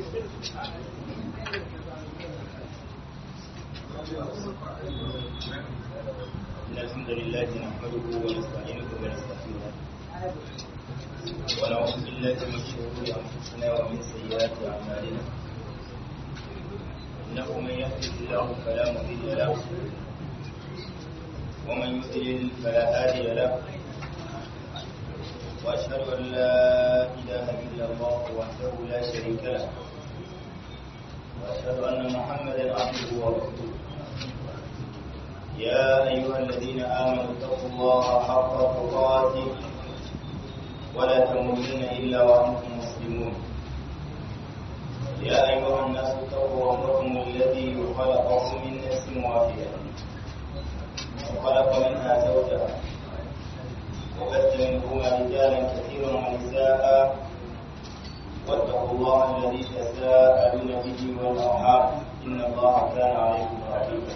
إن الحمد لله نحمده ونستعينه ونستغفره ونعوذ بالله من شرور أنفسنا ومن سيئات أعمالنا إنه من يهده الله فلا مضل له ومن يضلل فلا هادي له وأشهد أن لا إله إلا الله وحده لا شريك له وأشهد أن محمدا عبده ورسوله يا أيها الذين آمنوا اتقوا الله حق تقاته ولا تموتن إلا وأنتم مسلمون يا أيها الناس اتقوا ربكم الذي خلقكم من نفس واحدة وخلق منها زوجها وبث منهما رجالا كثيرا ونساء واتقوا الله الذي تساءلون به والأرحام إن الله كان عليكم رقيبا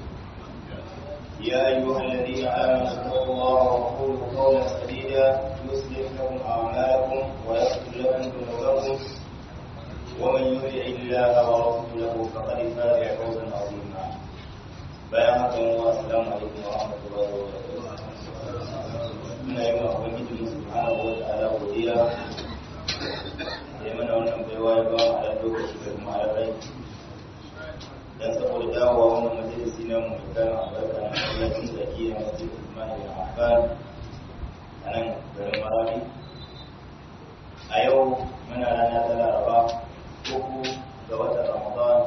يا أيها الذين آمنوا اتقوا الله وقولوا قولا سديدا يصلح لكم أعمالكم ويغفر لكم ذنوبكم ومن يطع الله ورسوله فقد فاز فوزا عظيما بيانك السلام عليكم ورحمة الله وبركاته muna yi wa ubangiji subhanahu wa ta'ala godiya da mana wannan baiwa ya ba mu a lokaci da kuma rai dan saboda dawowa wannan majalisi na mu kan albarka na masallacin zaki na masjid Usman bin Affan a nan garin Maradi a yau muna rana ta Laraba uku ga watan Ramadan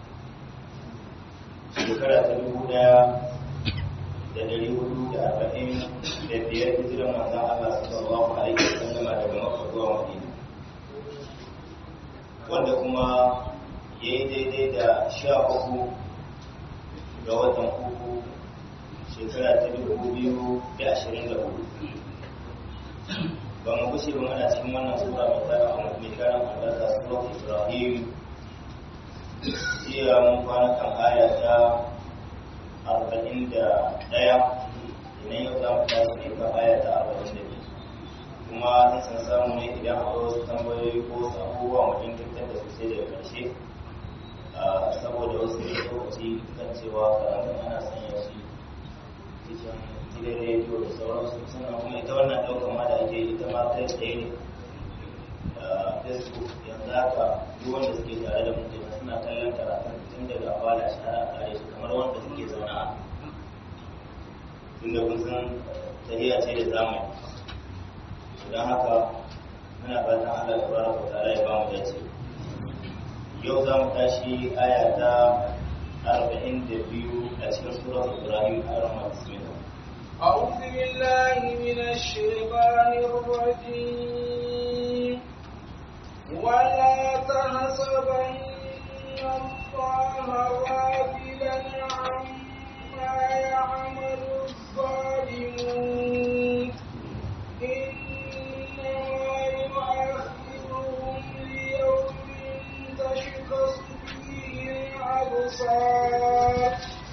shekara ta dubu daya da dari hudu da arba'in da biyar hijiran manzon Allah sallallahu alaihi wasallam daga Makka zuwa Madina wanda kuma ya yi daidai da sha uku ga watan uku shekara ta dubu biyu da ashirin da hudu ba mu kushe ba mana cikin wannan sura mai tara mai karan albarka surat ibrahim jiya mun kwana kan aya ta arba'in da ɗaya idan yau za mu tashi ne kan aya ta arba'in da biyu kuma in san samu ne idan akwai wasu tambayoyi ko wasu abubuwa mu jinkirtar da su sai daga ƙarshe saboda wasu ne lokaci kan cewa karatun ana sanya shi cikin gidan rediyo da sauransu sannan kuma ita wannan ɗaukar ma da ake ita ma kai tsaye ne facebook yanzu haka duk wanda suke tare da mutum suna kallon karatun tun daga fara shi har a kare shi kamar wanda suke zaune a tunda kun san tafiya ce da zamani don haka muna fatan Allah ta baraka ta'ala ya ba mu dace yau za mu tashi aya ta 42 a cikin surat Ibrahim a ramar bismillah أعوذ بالله من الشيطان الرجيم ولا تحسبن الله غافلا عما يعمل الظالمون إنما يؤخرهم ليوم تشخص فيه الأبصار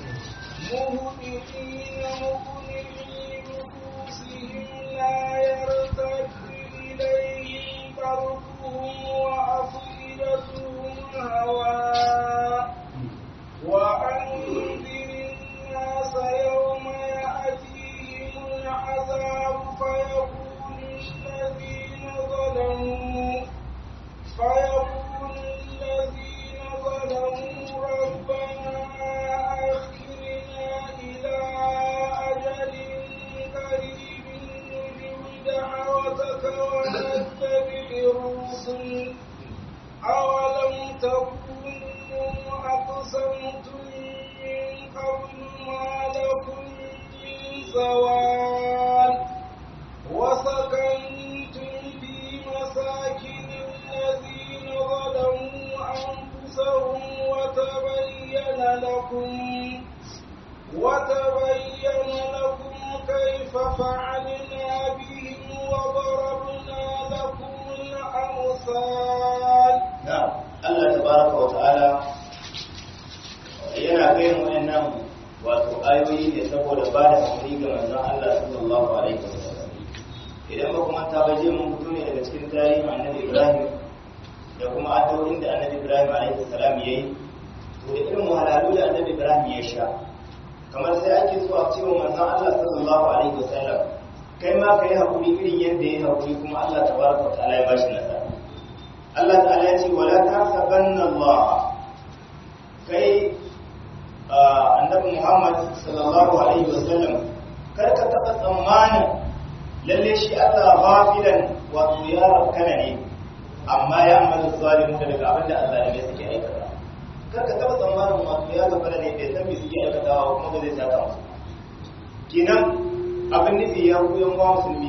مهطعين مقنعي رؤوسهم لا يرتد إليهم طرفهم وأفئدتهم هواء وأنذر الناس يوم يأتيهم العذاب فيقول الذين ظلموا فيقول الذين ظلموا ربنا أخرنا إلى أجل قريب نجب دعوتك ونتبع الرسل أولم تكونوا أقسمتم من قبل ما لكم من زوال وسكنتم في مساكن الذين ظلموا أنفسهم وتبين لكم وتبين لكم كيف فعلنا بهم وضربنا لكم الأمثال نعم الله تبارك وتعالى yana kai mu nan wato ayoyi ne saboda ba da hakuri ga manzon Allah sallallahu alaihi wasallam idan ba kuma ta baje mun fito ne daga cikin tarihin annabi Ibrahim da kuma addu'o'in da annabi ibrahim alaihi salam yayi to da irin wahalalu da annabi ibrahim ya sha kamar sai ake so a cewa manzon Allah sallallahu alaihi wasallam kai ma kai hakuri irin yadda ya hakuri kuma Allah tabaraka wa ta'ala ya bashi nasara Allah ta'ala ya ce wala tahsabanna Allah kai annabi Muhammad sallallahu alaihi wasallam kar ka taba tsammanin lalle shi Allah ghafilan wato ya rakkana ne amma ya amalu zalimu daga abin da azalimai suke aikata kar ka taba tsammanin wato ya gafara ne bai san me suke aikatawa kuma ba zai saka musu kenan abin nufi ya ku yan uwa musulmi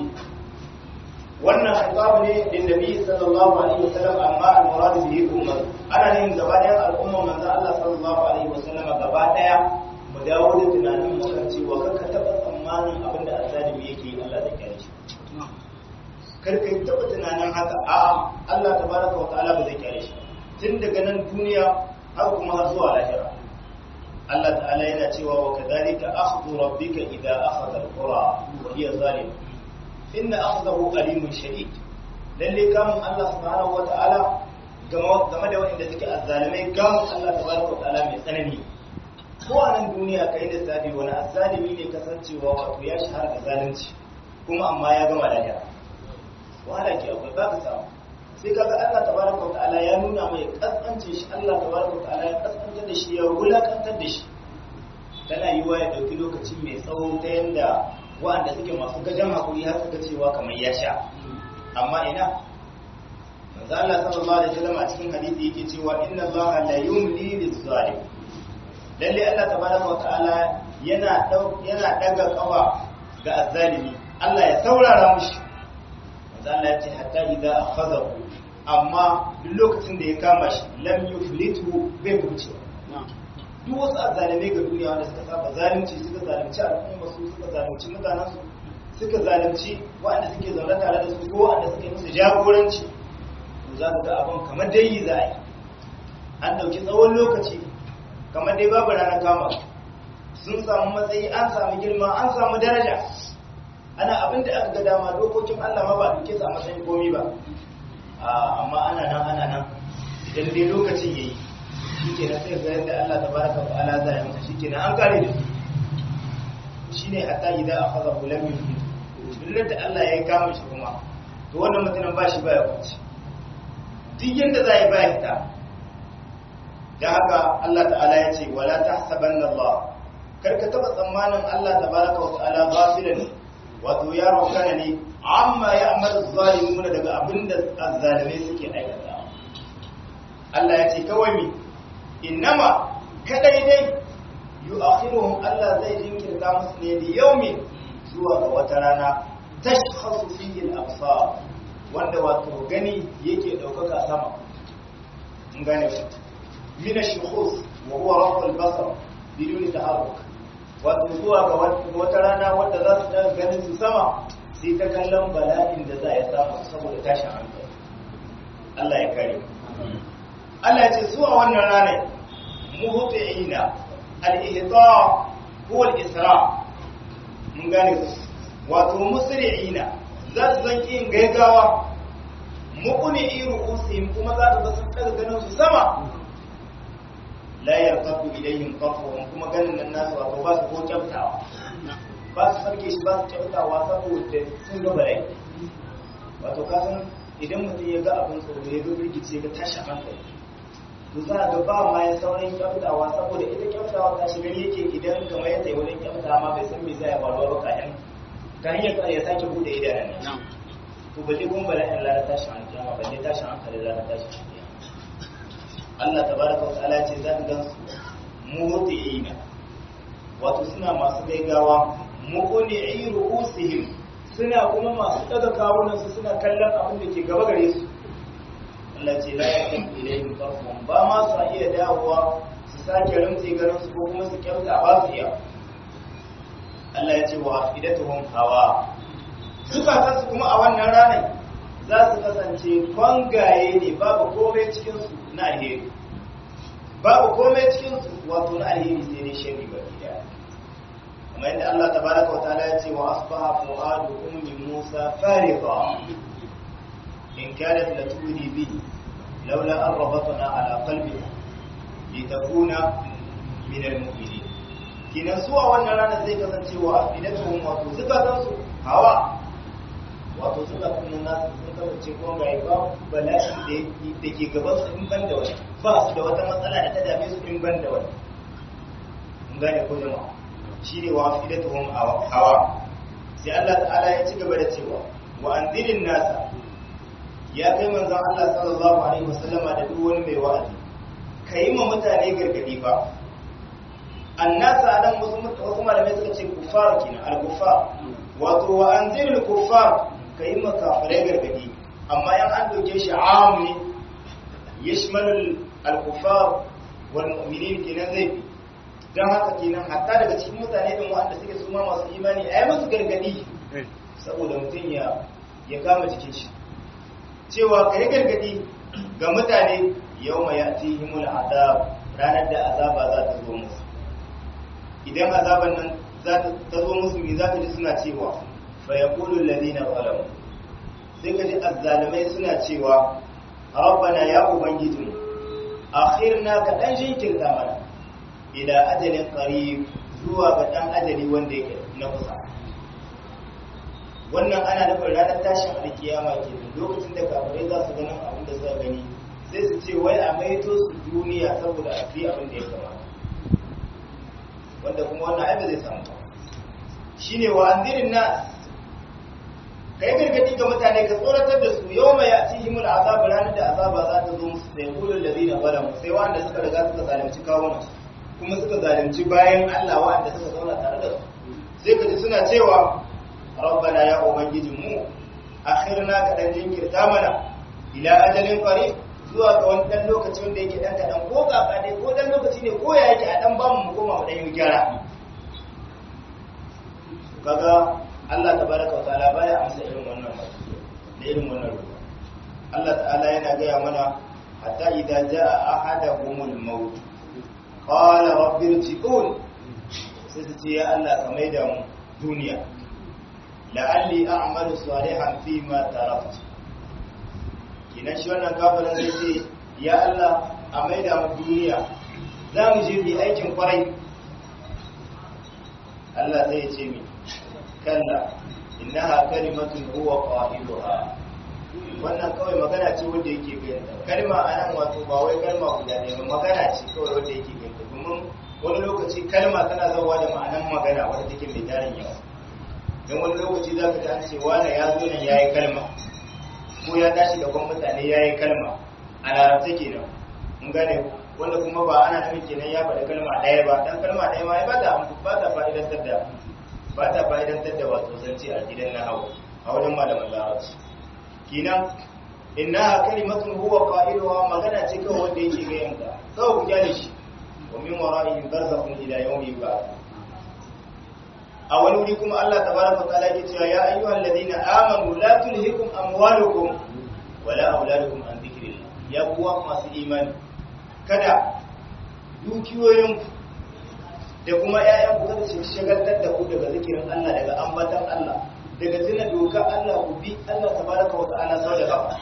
wannan khitabu ne din nabi sallallahu alaihi wasallam amma al-murad bihi ummah ana yin gaba ɗayan al'umma manzo Allah sallallahu alaihi wasallam gaba ɗaya mu dawo da tunanin mu kan cewa kar ka taba tsammanin abin da azalimi yake yi Allah zai kare shi kar ka taba tunanin haka a'a Allah tabaraka wa ta'ala ba zai kare shi tun daga nan duniya har kuma har zuwa lahira Allah ta'ala yana cewa wa kadhalika akhdhu rabbika idha akhadha al-qura wa hiya zalim inna akhdahu alimun shadid lalle kamun Allah subhanahu wa ta'ala game da waɗanda suke azzalimai kamun Allah tabaraka wa ta'ala mai tsanani ko a nan duniya kai da sabi wani azzalimi ne kasancewa wato ya shahara da zalunci kuma amma ya gama lahira wahala ke akwai ba ka samu sai kaga Allah tabaraka wa ta'ala ya nuna mai kaskance shi Allah tabaraka wa ta'ala ya kaskantar da shi ya wulakantar da shi tana yiwa ya dauki lokaci mai tsawo ta yanda wa'anda suke masu gajen hakuri har suka cewa kamar ya sha amma ina manzo Allah sallallahu alaihi wasallam a cikin hadisi yake cewa inna Allah la yumli liz-zalim lalle Allah tabaraka wa ta'ala yana yana daga kawa ga azzalimi Allah ya saurara mushi manzo Allah ya ce hatta idza akhadahu amma duk lokacin da ya kama shi lam yuflitu bai kuce duk wasu azzalimai ga duniya wanda suka saba zalunci suka zalunci al'umma su suka zalunci mutanen su suka zalunci waɗanda suke zaune tare da su ko waɗanda suke musu jagoranci to za ka ga abin kamar dai yi za a yi an ɗauki tsawon lokaci kamar dai babu ranar kama sun samu matsayi an samu girma an samu daraja ana abin da aka ga dama dokokin Allah ma ba duke sa matsayin komi ba amma ana nan ana nan idan dai lokacin yayi shike na sai ga yadda Allah tabaraka wa ta'ala zai masa shike na an kare da shine hatta idan akhadha lam yufid billar da Allah ya kama shi kuma to wannan mutumin ba shi baya kuci duk yanda zai ba hita da haka Allah ta'ala ya ce wala tahsabanna Allah karka taba tsammanin Allah tabaraka wa ta'ala ghafilan wato ya rokana ne amma ya amaru zalimuna daga abinda azzalimai suke aikata Allah ya ce kawai mi innama kadai dai yu'akhiruhum Allah zai jinkirta musu ne da yaumin zuwa ga wata rana tashkhasu fihi al-absar wanda wato gani yake daukaka sama mun gane shi min ash-shukhus wa huwa rafu al-basar bidun taharruk wato zuwa ga wata rana wanda za su daga ganin su sama sai ta kallon bala'in da za a samu saboda tashin hankali Allah ya kare Allah ya ce zuwa wannan ranar muhti'ina al-ihta huwa al-isra mun gane wato musri'ina za su zan yin gaigawa muqni ru'usihim kuma za su sun daga ganin su sama la yarqabu ilayhim qafwahum kuma ganin nan nasu wato ba su ko kyaftawa ba su sarke shi ba su kyaftawa saboda sun ga balai wato kasan idan mutum ya ga abin tsoro ya ga birgice ga tashi hankali to za ga ba ma ya saurin kyaftawa saboda ita kyaftawa ta shi gani yake idan kamar yadda ya wurin kyaftawa ma bai san me zai faruwa ba kayan ta hanyar ya sake bude idanun nan to balle kun bala'in lara tashin hankali balle tashin hankali lara tashin hankali Allah tabaraka wa ta'ala ce za ka gan su muhti'ina wato suna masu gaigawa muqni'i ru'usihim suna kuma masu daga kawunan su suna kallon abin da ke gaba gare su Allah ce la yakum ilayhim tarfun ba ma su iya dawowa su sake rumtse garin su ko kuma su kyauta ba su iya Allah ya ce wa idatuhum hawa zukatan su kuma a wannan ranar za su kasance kwangaye ne babu komai cikin su na alheri babu komai cikin su wato na alheri sai dai shari ba gida kuma yadda Allah tabaraka wa ta'ala ya ce wa asbaha fuadu ummi Musa fariqa in kanat la tudi bi laula an rabatna ala qalbika litakuna min almu'minin kinan su a wannan ranar zai kasance wa afidatuhum wato zukatan su hawa wato zukatan nan nasu sun kasance ko ga ba bala'i da ke gaban su in ban da wani ba su da wata matsala da ta dame su in ban da wani mun gane ko jama'a shine wa afidatuhum hawa sai Allah ta'ala ya ci gaba da cewa wa anzirin nasa ya kai manzon Allah sallallahu alaihi wasallama da duk wani mai wa'azi kai ma mutane gargadi fa annasa anan wasu wasu malamai suka ce kufar kina al-kufar wato wa anziril kufar kai ma kafirai gargadi amma yan an doke shi am ne yashmalu al-kufar wal mu'minin kenan zai dan haka kenan hatta daga cikin mutane din wanda suke su ma masu imani ayi musu gargadi saboda mutum ya ya kama jikin shi cewa kai gargadi ga mutane yawma ya'tihimul azab ranar da azaba za ta zo musu idan azaban nan za ta zo musu me za ka ji suna cewa fa yaqulu alladhina zalamu sai ka ji azzalimai suna cewa rabbana ya ubangiji akhirna ka dan jinkirta mana ila ajalin qarib zuwa ga dan ajali wanda yake na kusa wannan ana nufin ranar tashin alkiyama ke lokacin da kafirai za su ganin abin da suka gani sai su ce wai a maito su duniya saboda a fi abin da ya kamata wanda kuma wannan aiba zai samu shine wa anzirin nas kai gargadi ga mutane ka tsoratar da su yau mai yati himul azab ranar da azaba za ta zo musu sai kulul ladina zalamu sai wanda suka riga suka zalunci kawunan kuma suka zalunci bayan Allah wanda suka zauna tare da su sai ka ji suna cewa rabbana ya ubangijin mu akhirna ka dan jinkirta mana ila ajalin qarib zuwa ga wani dan lokaci wanda yake dan kadan ko kaka dai ko dan lokaci ne ko ya yake a dan ba mu koma mu dan yi gyara kaga Allah tabaraka wa ta'ala baya amsa irin wannan da irin wannan ruwa Allah ta'ala yana gaya mana hatta idza jaa ahadahumul maut qala rabbi irji'un sai su ce ya Allah ka maida mu duniya la'alli a'malu salihan fi ma taraktu kinan shi wannan kafirin zai ce ya Allah a maida mu duniya za mu je bi aikin kwarai Allah zai ce mi kalla innaha kalimatun huwa qailuha wannan kawai magana ce wanda yake ganta kalma anan wato ba wai kalma guda ne magana ce kawai wanda yake ganta domin wani lokaci kalma tana zawa da ma'anan magana wanda take mai tarin yawa don wani lokaci za ka ji an ce wane ya zo nan ya yi kalma ko ya tashi gaban mutane ya yi kalma a larabta kenan mun gane wanda kuma ba ana nufin kenan ya faɗi kalma ɗaya ba dan kalma ɗaya ma ya ba ta ba ta fa'idantar da ba ta fa'idantar da wato zance a gidan nahawu a wajen malaman larabci kenan inna kalimatun huwa qailuha magana ce kawai wanda yake ga yanka kawai ku kyale shi wa min wara'ihim barzakhun ila yawmi yub'ath a wani wuri kuma Allah tabaraka wa ta'ala yake cewa ya ayyuhal ladina amanu la tulhikum amwalukum wala auladukum an dhikrillah ya kuwa masu imani kada dukiyoyin da kuma ƴaƴan ku kada su shagaltar da ku daga zikirin Allah daga ambatan Allah daga tuna doka Allah ku bi Allah tabaraka wa ta'ala sau da kafa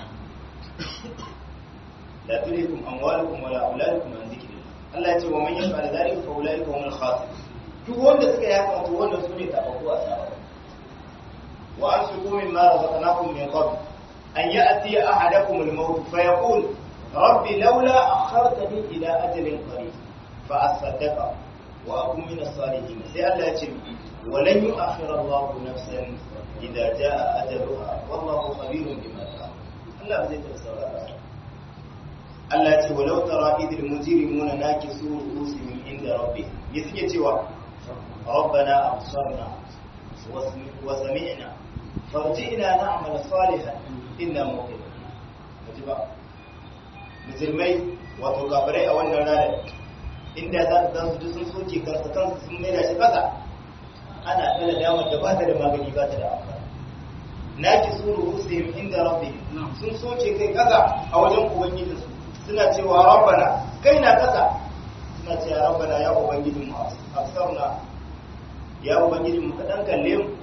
la tulhikum amwalukum wala auladukum an dhikrillah Allah ya ce wa man yaf'al dhalika fa ulaika humul khasirun duk wanda suka yi haka to wanda su ne tafaku a tsara wa an su kumin ma razaqnakum min qabl an ya'ti ahadakum al-maut fa yaqul rabbi laula akhartani ila ajalin qarib fa asaddaqa wa akun min as-salihin sai Allah ya ce wa lan yu'akhir Allah nafsan idza jaa ajaluha wallahu khabirun bima ta'mal Allah zai tsara Allah ya ce walau tara idil mujrimuna nakisu ru'usihim inda rabbihim ya suke cewa ربنا أبصرنا وسمعنا فارجئنا نعمل صالحا إنا موقنون مجبا musulmai wato kafirai a wannan ranar inda za su ji sun soke kansu kansu sun maida shi kasa ana ɗana damar da ba ta da magani ba ta da amfani na ki suru hussein inda rabbi sun soke kai kasa a wajen ubangijinsu suna cewa rabbana kai na kasa suna cewa rabbana ya ubangijin mu afsarna ya ubangiji mu kaɗan kalle mu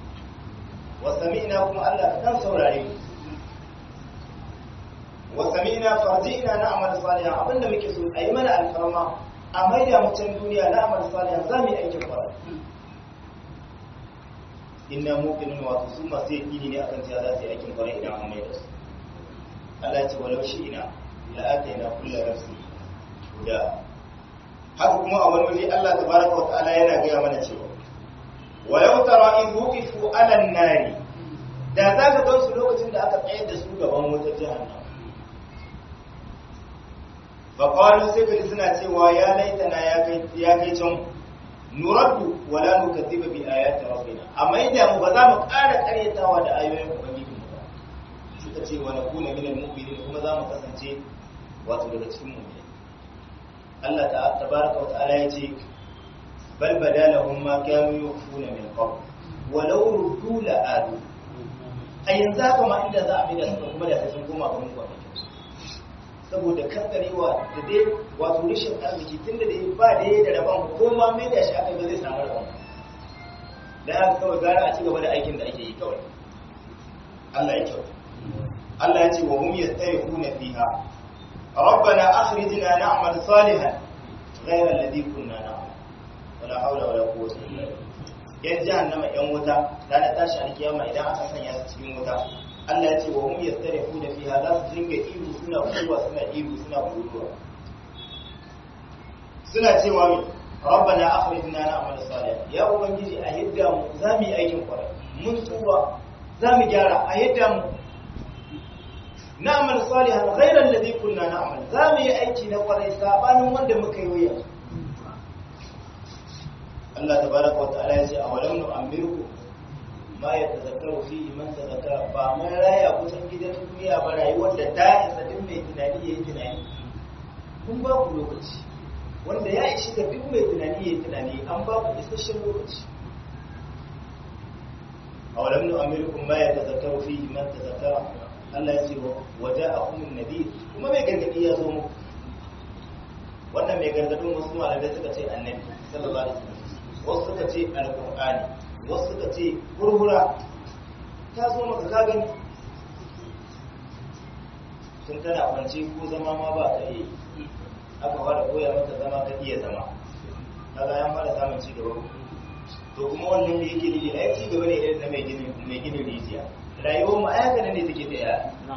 wa sami'na kuma Allah kaɗan saurare mu wa sami'na rabbina farji'na na'mal salihan abinda muke so ayi mana alfarma a maida mu can duniya na'mal salihan za mu yi aikin kwarai inna muqinun wa su masu yaqini ne akan cewa za su yi aikin kwarai idan an maida su Allah ya ce walau shi'ina la atayna kullu nafsin huda haka kuma a wani waje Allah tabaraka wa ta'ala yana gaya mana cewa wa yau tara in wuqifu ala nari da za ka gan su lokacin da aka tsayar da su gaban wata jahannam fa qalu sai kaji suna cewa ya laitana ya kai ya kai can nuraddu wala nukathiba bi ayati rabbina amma idan mu ba za mu ƙara ƙaryatawa da ayoyin ubangiji mu ba suka ce wa nakuna minal mu'minin kuma za mu kasance wato daga cikin mu'minin Allah ta tabaraka wa ta'ala ya ce bal badalahum ma kanu yukhfuna min qabl walau ruddu la adu a yanzu haka ma inda za a bi da su kuma da sun koma ga mun kwamfi saboda kankarewa da dai wato rashin arziki tunda da ba da yayi da rabon ko ma mai da shi aka ga zai samu rabon da haka kawai gara a ci gaba da aikin da ake yi kawai Allah ya kyau Allah ya ce wa hum yastayquna fiha ربنا أخرجنا نعمل صالحا غير الذي كنا نعمل ولا حول ولا قوة إلا بالله yan jahannama yan wuta ranar tashi alkiyama idan aka sanya su cikin wuta Allah ya ce wa hum yastarifu da fiha za su dinga ihu suna kuwa suna ihu suna kuruwa suna cewa mi rabbana akhrijna na'mal salih ya ubangiji a yadda mu za mu yi aikin kwarai mun tuba za mu gyara a yadda mu na'mal salihan ghayra alladhi kunna na'mal za mu yi aiki na kwarai sabanin wanda muka yi yanzu Allah tabaraka wa ta'ala ya ce a walam nu amirku ma ya tazakkaru fi man tazakkara ba mun raya kusan gidan duniya ba rayuwar da ta isa duk mai tunani yayi tunani kun ba ku lokaci wanda ya ishi ga duk mai tunani yayi tunani an ba ku isasshen lokaci a walam nu amirku ma ya tazakkaru fi man tazakkara Allah ya ce wa ja'akum an-nabi kuma mai gargadi ya zo muku wannan mai gargadin wasu malamai suka ce annabi sallallahu alaihi wasallam wasu suka ce alƙur'ani wasu suka ce hurhura ta zo maka ka gani tun tana kwance ko zama ma ba ka iya aka fara koya maka zama ka iya zama kaga ya fara samun ci gaba to kuma wannan da yake nufi ai ci gaba ne irin na mai gini mai gini rijiya rayuwar mu ai haka ne take tsaya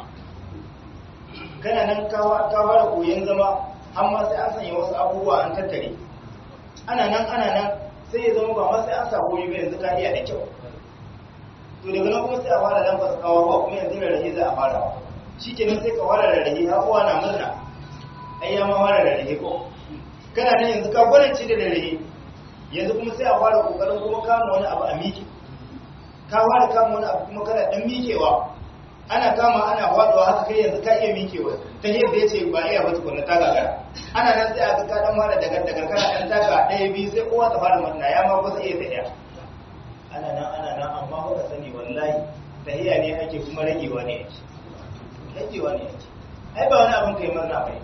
kana nan ka fara koyon zama amma sai an sanya wasu abubuwa an tattare ana nan ana nan sai ya zama ba ma sai an samu ba yanzu ka iya da kyau to daga nan kuma sai a fara lamfa kawo ba kuma yanzu rarrahe za a fara shi kenan sai ka fara rarrahe har uwa na murna ai ya ma fara rarrahe ko kana nan yanzu ka gwanance da rarrahe yanzu kuma sai a fara kokarin kuma kama wani abu a miƙe ka fara kama wani abu kuma kana dan miƙewa ana kama ana faduwa haka kai yanzu ka iya miƙewa ta yadda ya ce ba iya ba tukunna ta gagara ana nan sai a ga ka dan fara daga daga kana dan taka ɗaya biyu sai kowa ta fara murna ya ma kusa iya tafiya ana nan ana nan amma ba ka sani wallahi tahiya ne ake kuma ragewa ne ake ragewa ne ake ai ba wani abin kai murna bai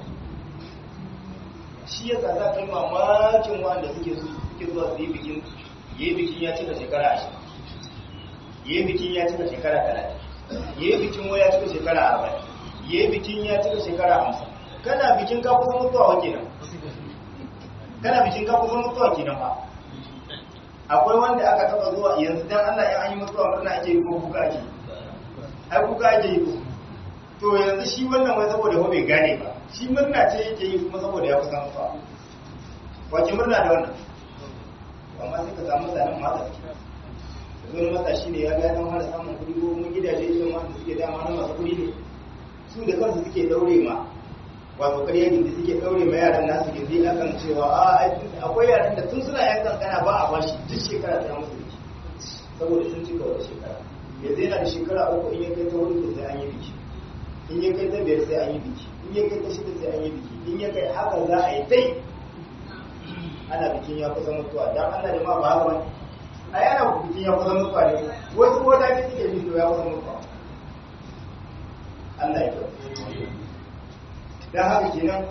shi yasa za ka yi mamakin wanda suke suke zuwa su yi bikin yi bikin ya cika shekara ashirin yi bikin ya cika shekara talatin yi bikin waya cika shekara arba'in yi bikin ya cika shekara hamsin kana bikin ka kusa mutuwa wa kenan kana bikin ka kusa mutuwa kenan ba akwai wanda aka taba zuwa yanzu dan Allah ya an yi mutuwa murna ake yi ko kuka ake ai kuka ake yi ko to yanzu shi wannan wai saboda ba bai gane ba shi murna ce yake yi kuma saboda ya kusa mutuwa wace murna da wannan amma sai ka samu mutanen ma haka suke wani matashi ne ya ga dan fara samun kuɗi ko kuma gidaje irin wanda suke dama na masu kuɗi ne su da kansu suke daure ma wato ƙarya gindi suke daure ma yaran nasu gindi akan cewa a akwai yaran da tun suna yan kankana ba a bashi duk shekara ta musu biki saboda sun cika wata shekara yanzu yana da shekara uku in ya kai ta hudu sai an yi biki in ya kai ta biyar sai an yi biki in ya kai ta shida sai an yi biki in ya kai haka za a yi tai ana bikin ya kusa mutuwa dan Allah da ma ba haka bane ai ana bikin ya kusa mutuwa ne wasu wata ne suke bi to ya kusa mutuwa Allah ya kyau dan haka kenan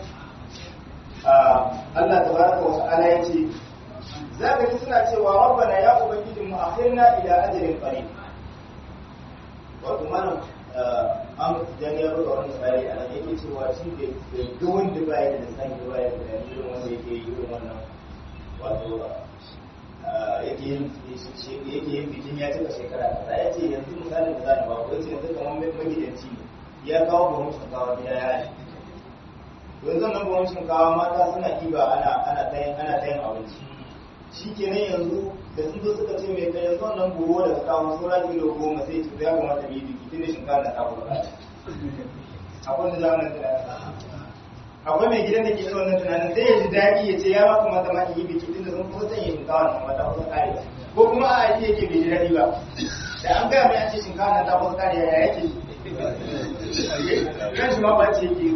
Allah tabaraka wa ta'ala yace zaka ji suna cewa rabbana ya ubangijin mu akhirna ila ajalin qarib wato malam an dan ya rubuta wannan tsari a nan yake cewa shi da ga wanda ba ya da san ba ya da irin wanda yake yi irin wannan wato yake yin yake yin bikin ya cika shekara kaza ya ce yanzu misalin da za na ba ko yace yanzu kamar magidanci ne ya kawo buhun shinkawa gida ya yi yanzu nan buhun shinkawa mata suna kiba ana ana tayin ana tayin abinci shi kenan yanzu da sun zo suka ce mai kai yanzu wannan buhu da ka kawo sura kilo goma sai ce ya kamata mu yi biki tun da shinkawa na ta kuma akwai da zamanin tunanin akwai mai gidan da ke irin wannan tunanin sai ya ji daɗi ya ce ya ma kamata ma in yi biki tun da sun kusa sanya shinkawa na mata kusa kare ko kuma a yi yake bai ji daɗi ba da an gaya mai an ce shinkawa na ta kusa kare ya yake kan shi ma ba ce yake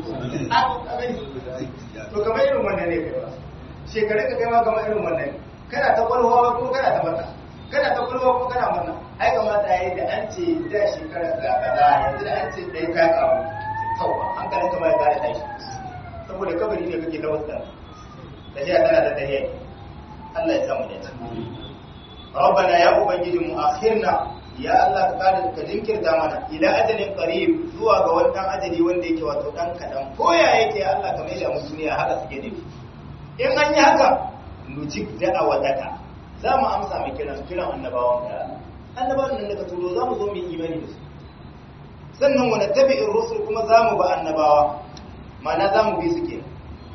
to kamar irin wannan ne kai ba shekaru ka kai ma kamar irin wannan ne kana ta kwalwa ba kuma kana ta mata kana ta kwalwa ko kana mata ai kamata yayi da an ce da shekara da kaza yanzu da an ce dai ka kawo tauba an kalin ka bai gare tashi saboda kabari ne kake ta wasta da shi tana da dare Allah ya samu da ta Rabbana ya ubangiji mu akhirna ya Allah ka kada ka jinkirta mana ila ajalin qarib zuwa ga wannan ajali wanda yake wato dan kadan ko ya yake Allah ka mai da mu duniya haka suke nufi in an yi haka nujib da'awadaka za mu amsa mai kiran kiran annabawan ka annabawan nan daga turo za mu zo mu yi imani da su sannan wani tabi'in rusul kuma za mu ba annabawa ma'ana za mu bi su ke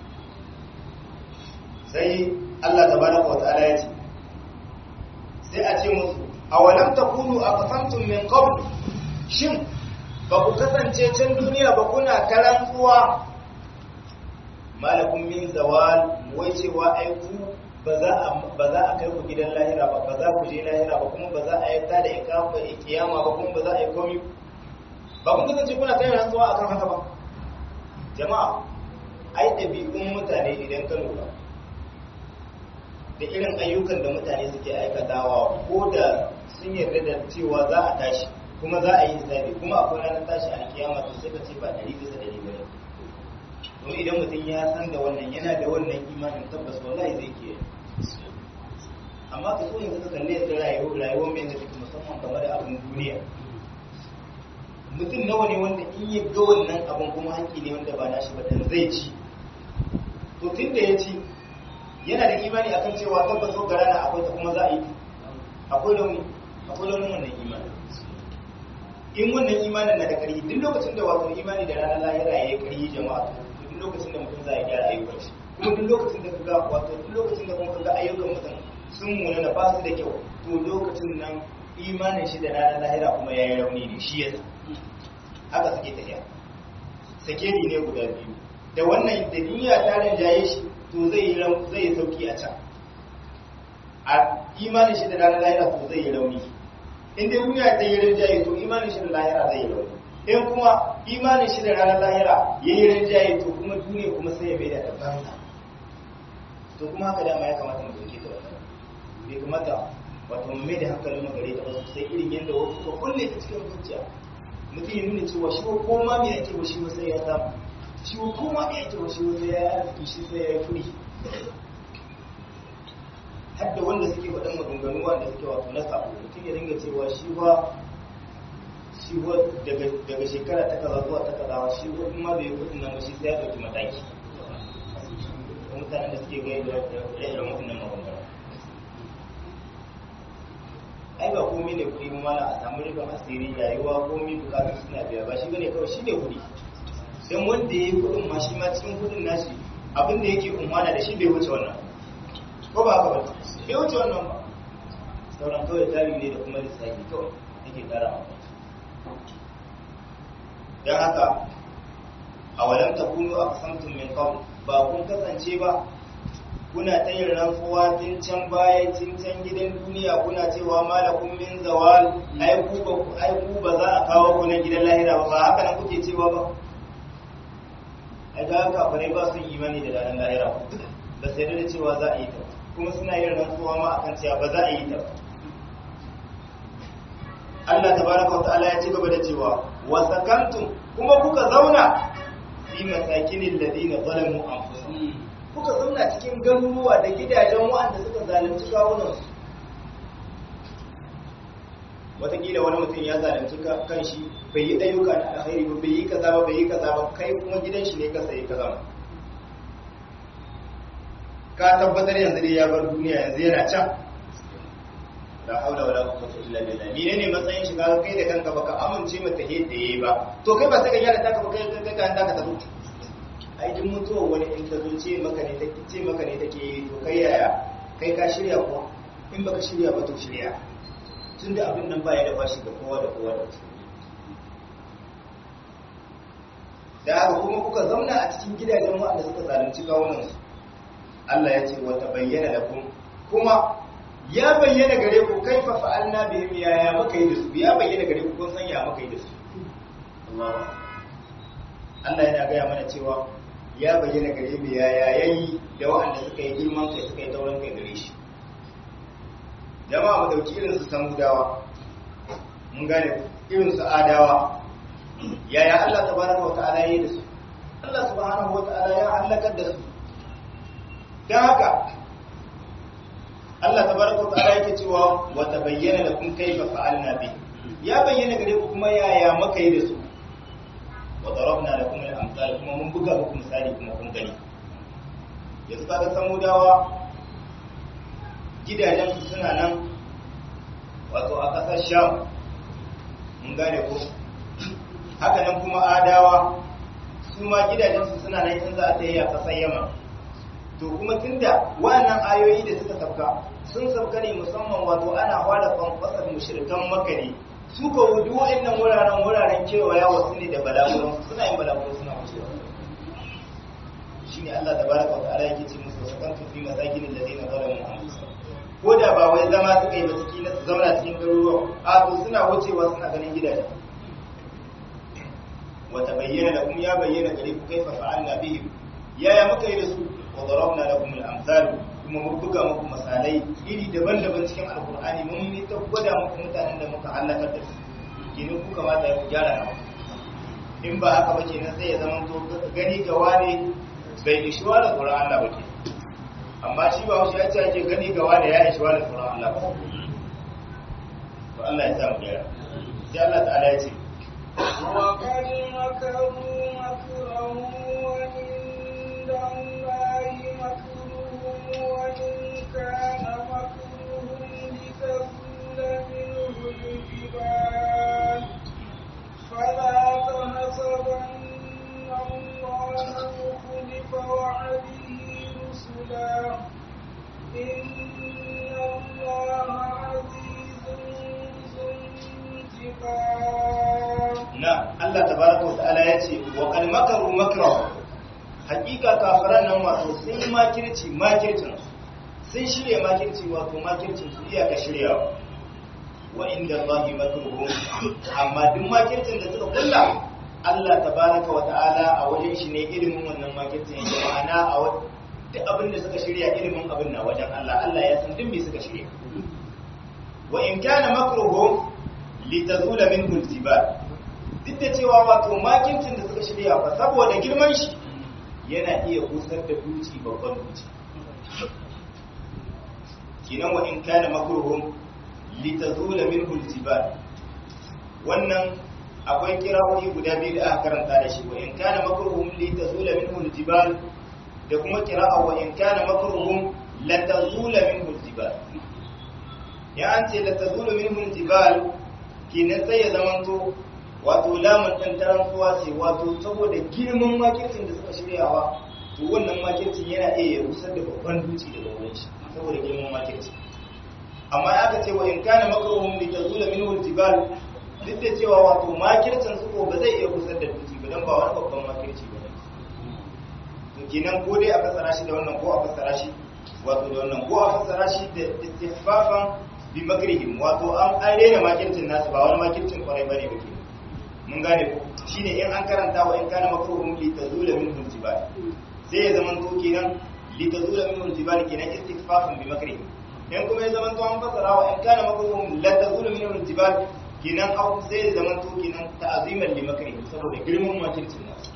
sai Allah tabaraka wa ta'ala ya ce sai a ce musu awalam takunu aqsamtum min qabl shin ba ku kasance can duniya ba kuna karantsuwa malakun min zawal wai cewa ai ku ba za a ba za a kai ku gidan lahira ba ba za ku je lahira ba kuma ba za a yi ta da ikafa kiyama ba kuma ba za a yi komi ba kun kasance kuna kai rantsuwa akan haka ba jama'a ai ɗabi'un mutane idan ka lura da irin ayyukan da mutane suke aikatawa ko da sun yarda da cewa za a tashi kuma za a yi hisabi kuma akwai ranar tashi a kiyama to sai ka ce ba ɗari bisa ɗari ba ne don idan mutum ya san da wannan yana da wannan imanin tabbas wallahi zai ke amma ka so yanzu ka kalle yadda rayuwar rayuwar mai da take musamman game da abin duniya mutum nawa ne wanda in ya ga wannan abin kuma haƙƙi ne wanda ba nashi ba dan zai ci to tun da ya ci yana da imani akan cewa tabbas ga rana akwai ta kuma za a yi akwai launi akwai launin wannan imani in wannan imanin na da ƙarfi duk lokacin da wato imani da ranar lahira ya yi ƙarfi jama'a to duk lokacin da mutum za a gyara ayyukan shi kuma duk lokacin da kaga wato duk lokacin da kuma kaga ayyukan mutum sun muna na ba su da kyau to lokacin nan imanin shi da ranar lahira kuma ya yi rauni ne shi yasa haka suke tafiya sakeri ne guda biyu da wannan da duniya ta rinjaye shi to zai yi zai yi sauki a can a imanin shi da ranar lahira to zai yi rauni in dai duniya ta yi rinjaye to imanin shi da lahira zai yi rauni in kuma imanin shi da ranar lahira ya yi rinjaye to kuma duniya kuma sai ya bai da banza to kuma haka dama ya kamata mu dauke ta wannan bai kamata wato mu mai da hankalin mu gare ta wasu sai irin yadda wasu ko kulle ta cikin zuciya mutum ya nuna cewa shi ko ma me ake wa shi sai ya samu shi ko ma me ake wa shi sai ya arziki shi sai ya yi kuɗi har da wanda suke faɗin maganganu wanda suke wato na sabo mutum ya dinga cewa shi ba shi ba daga shekara ta kaza zuwa ta kaza shi ba kuma bai kuɗin nan ba shi sai ya ɗauki mataki mutanen da suke gaya da irin mutunan maganganu ai ba komai ne kuɗi ba mana a samu rufin asiri rayuwa komai bukatun suna biya ba shi bane kawai shi ne kuɗi don wanda ya yi kuɗin ma shi ma cikin kuɗin nashi abin da yake umana da shi bai wuce wannan ko ba haka ba bai wuce wannan ba sauran kawai tari ne da kuma lissafi kawai yake ƙara maka don haka a walam takunu aqsamtum min qabl ba kun kasance ba kuna ta yin rantsuwa tun can baya tun can gidan duniya kuna cewa malakun min zawal ai ku ba ai ku ba za a kawo ku na gidan lahira ba ba haka nan kuke cewa ba ai ga haka bare ba su imani da ranar lahira ba sai da cewa za a yi ta kuma suna yin rantsuwa ma akan cewa ba za a yi ta ba Allah tabaraka wa ta'ala ya ci gaba da cewa wa sakantum kuma kuka zauna fi masakinil ladina zalamu anfusahum kuka zauna cikin garuruwa da gidajen waɗanda suka zalunci kawunansu watakila wani mutum ya zalunci kan shi bai yi ayyuka na alkhairi ba bai yi kaza ba bai yi kaza ba kai kuma gidan shi ne ka sayi kaza ka tabbatar yanzu dai ya bar duniya yanzu yana can la haula wala quwwata illa billah ni ne matsayin shiga kai da kanka baka amince mata yadda yayi ba to kai ba sai ka gyara taka ba kai kai ka anda ka tabu ai duk mutuwa wani in ta zo ce maka ne take ce maka ne take to kai yaya kai ka shirya ko in baka shirya ba to shirya tunda abin nan baya da bashi ga kowa da kowa da da haka kuma kuka zauna a cikin gidajen wanda suka zalunci kawunan su Allah ya ce wa tabayyana lakum kuma ya bayyana gare ku kaifa fa'alna bihim ya ya maka yi da su ya bayyana gare ku kun san ya maka yi da su Allah Allah yana gaya mana cewa ya bayyana gare mu ya ya yayi da waɗanda suka yi girman kai suka yi taurin kai gare shi jama'a mu dauki irin su samudawa mun gane irin su adawa yaya Allah tabaraka wa ta'ala yayi da su Allah subhanahu wa ta'ala ya halakar da su dan haka Allah tabaraka wa ta'ala yake cewa wa tabayyana lakum kayfa fa'alna bi ya bayyana gare ku kuma yaya muka yi da su wa darabna lakum al-amsal kuma mun buga muku misali kuma kun gani yanzu kaga samudawa gidajen su suna nan wato a kasar sham mun gane ko haka nan kuma adawa su ma gidajen su suna nan in za a tayi a kasar yaman to kuma tunda wannan ayoyi da suka sauka sun sauka ne musamman wato ana fara kwankwasar mushrikan maka ne su ka wudu wa'annan wuraren wuraren kewaya wasu ne da balaguran suna yin balaguran suna wucewa shine Allah tabaraka wa ta'ala yake ce musu sakan tu fi masakin alladhina zalamu anfusahum ko da ba wai zama suka yi ba suke na zauna cikin garuruwa a to suna wucewa suna ganin gidaje wa tabayyana lakum ya bayyana gare ku kaifa fa'alna bihim yaya muka yi da su wa darabna lakum al-amsal kuma mun buga muku misalai iri daban-daban cikin alkur'ani mun yi ta gwada muku mutanen da muka halakar da su kenan ku kamata ya gyara nawa in ba haka ba kenan sai ya zama to gani ga wane bai ishi wa da tsoron Allah ba ke amma shi ba wasu ya ce ake gani ga wane ya ishi wa da tsoron Allah ba to Allah ya sa mu gyara sai Allah ta'ala ya ce وقد مكروا مكرهم وعند الله مكرهم وإن كان مكرهم لتزول منه الجبال فلا تحسبن الله مخلف وعده رسلا إن الله عزيز ذو انتقام na Allah tabaraka wa ta'ala ya ce wa qad makaru makra hakika kafiran nan wato sun yi makirci makircin sun shirya makirci wato makircin su iya ka shirya wa inda Allahi makruhum amma duk makircin da suka kulla Allah tabaraka wa ta'ala a wajen shi ne ilimin wannan makircin yake ma'ana a wa- duk abin da suka shirya ilimin abin na wajen Allah Allah ya san duk me suka shirya wa in kana makruhum litazula minhu al-jibal duk da cewa wato makincin da suka shirya ba saboda girman shi yana iya busar da duci babban duci kinan wa in kana makruhum litazula minhu aljibal wannan akwai kirawoyi guda biyu da aka karanta da shi wa in kana makruhum litazula minhu aljibal da kuma kira'a wa in kana makruhum latazula minhu aljibal ya an ce latazula minhu aljibal kinan sai ya zamanto wato lamun ɗan tarantuwa ce wato saboda girman makircin da suka shiryawa to wannan makircin yana iya ya rusar da babban duci daga wurin shi saboda girman makircin amma aka ce wa in kana makruhum li tazula minhu al-jibal duk da cewa wato makircin su ko ba zai iya rusar da duci ba dan ba wani babban makirci ba ne to kenan ko dai a fassara shi da wannan ko a fassara shi wato da wannan ko a fassara shi da istifafan bi makrihim wato an an rena makircin nasu ba wani makircin kwarai bane ba kenan mun gane ko shine in an karanta wa in kana makruhum li tazula minhu al-jibal sai ya zaman to kenan li tazula minhu al-jibal kenan istikfafun bi makrihim in kuma ya zaman to an fasara wa in kana makruhum la tazula minhu al-jibal kenan au sai ya zaman to kenan ta'ziman li makrihim saboda girman makircin nasu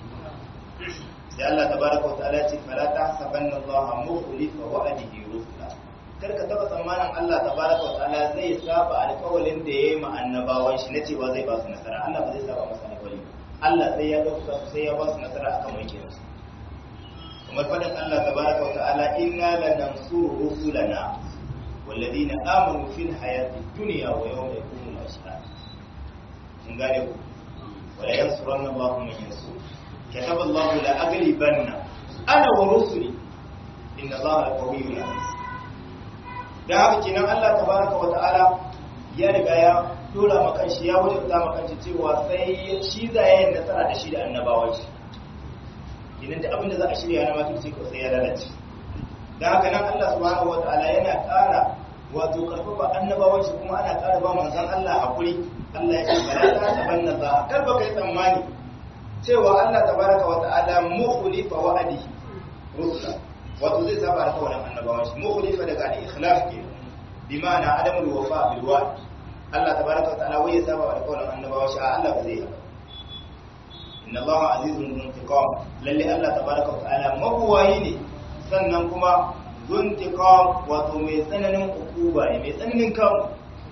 sai Allah tabaraka wa ta'ala ce fala tahsabanna Allah mukhlifa wa'dihi rusula karka taba tsammanin Allah tabaraka wa ta'ala zai saba alƙawalin da yayi ma annabawan shi na cewa zai ba su nasara Allah ba zai saba masa alƙawari Allah sai ya dauka su sai ya ba su nasara akan mulkin su kamar fadin Allah tabaraka wa ta'ala inna lanansuru rusulana والذين آمنوا في الحياة الدنيا ويوم يقوم الأشهاد من قال ولا ينصرن الله من ينصر كتب الله لأغلبن أنا ورسلي إن الله لقوي عزيز da haka kenan Allah tabaraka wa ta'ala ya riga ya dora makan shi ya wajabta makan shi cewa sai shi za ya yi nasara da shi da annabawan shi idan da abin da za a shirya na makirci ko sai ya lalace da haka nan Allah subhanahu wa ta'ala yana ƙara wato karfafa annabawan shi kuma ana ƙara ba manzon Allah hakuri Allah ya ce bala ta tabanna za kar ba kai tsammani cewa Allah tabaraka wa ta'ala mukhlifa wa'adihi rusula wato zai saba da kawalan annabawan shi mukhlifa daga al-ikhlaf ke bi ma'ana adamul wafa bil wa'd Allah tabaraka wa ta'ala wai ya saba da kawalan annabawan shi Allah ba zai yi inna Allah azizun intiqam lalle Allah tabaraka wa ta'ala mabuwayi ne sannan kuma zuntiqam wato mai tsananin ukuba ne mai tsananin kawo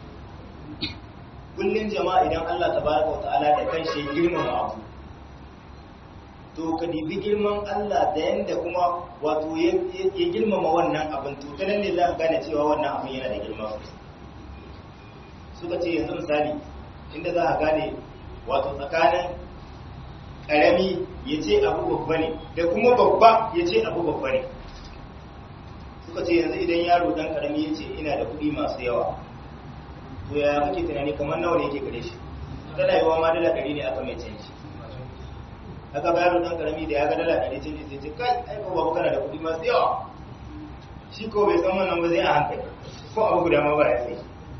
kullun jama'a idan Allah tabaraka wa ta'ala da kanshi girmama abu to ka dibi girman Allah da yanda kuma wato ya girmama wannan abin to ta nan ne za ka gane cewa wannan abin yana da girma suka ce yanzu misali inda za ka gane wato tsakanin ƙarami ya ce abu babba ne da kuma babba ya ce abu babba ne suka ce yanzu idan yaro dan ƙarami ya ce ina da kuɗi masu yawa to ya kake tunani kamar nawa ne yake gare shi tana yawa ma dala ɗari ne aka mai canji aka bayar dan karami da ya ga dala ɗari canji sai ce kai ai ko babu kana da kuɗi masu yawa shi ko bai san wannan ba zai a hankali ko abu guda ma ba ya sai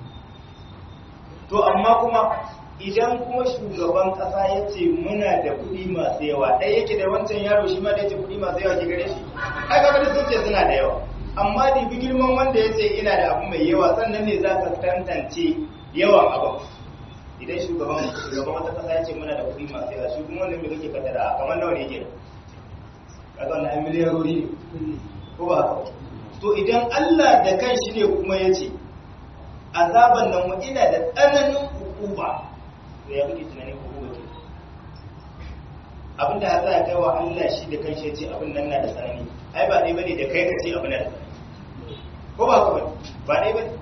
to amma kuma idan kuma shugaban kasa ya ce muna da kuɗi masu yawa ɗaya yake da wancan yaro shi ma da yake kuɗi masu yawa ke gare shi ai kaga sun ce suna da yawa amma da bi girman wanda ya ce ina da abu mai yawa sannan ne za ka tantance yawan abin idan shugaban shugaban wata kasa ya ce muna da kuɗi masu yawa shi kuma wanda mai kake kaddara kamar nawa ne yake kaga wannan ai miliyarori ne ko ba haka to idan Allah da kanshi ne kuma ya ce azaban nan mu ina da tsananin hukuma to ya kake tunanin hukuma ke abinda ya sa kai wa Allah shi da kanshi ya ce abin nan na da tsanani ai ba dai bane da kai ka ce abin nan ko ba ko ba dai bane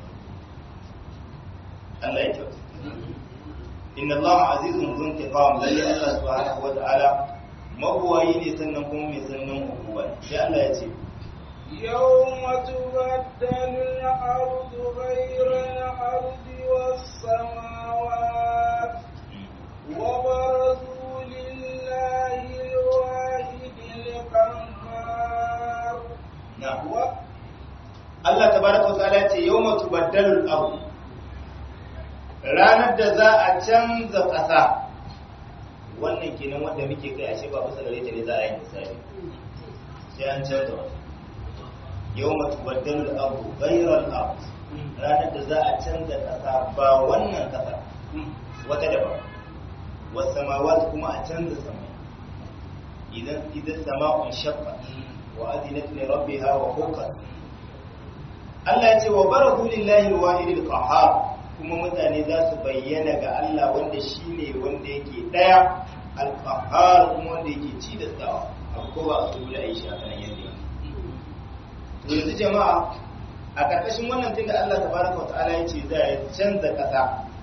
Allah ya kyauta inna Allah azizun zun tiqam lalle Allah subhanahu wa ta'ala mabuwayi ne sannan kuma mai sannan hukuma sai Allah ya ce يوم تبدل الأرض غير الأرض والسماوات وبرزوا لله الواحد القهار na'am Allah tabaraka wa ta'ala ya ce yawma tubaddalu al-ardh ranar da za a canza ƙasa wannan kenan wanda muke kai ashe ba kusa gare ta ne za a yi misali sai an canza wata yau matu baddalu abu gairar abu ranar da za a canza ƙasa ba wannan ƙasa wata daban wasu samawat kuma a canza sama idan idan sama'un shakka wa azinat li rabbiha wa hukat Allah ya ce wa baradu lillahi al-wahid al-qahhar kuma mutane za su bayyana ga Allah wanda shi ne wanda yake ɗaya alfahar kuma wanda yake ci da tsawa abu ko ba a su da aishi a kanan yadda to yanzu jama'a a ƙarƙashin wannan tunda Allah ta baraka wa ta'ala ya ce za a canza ƙasa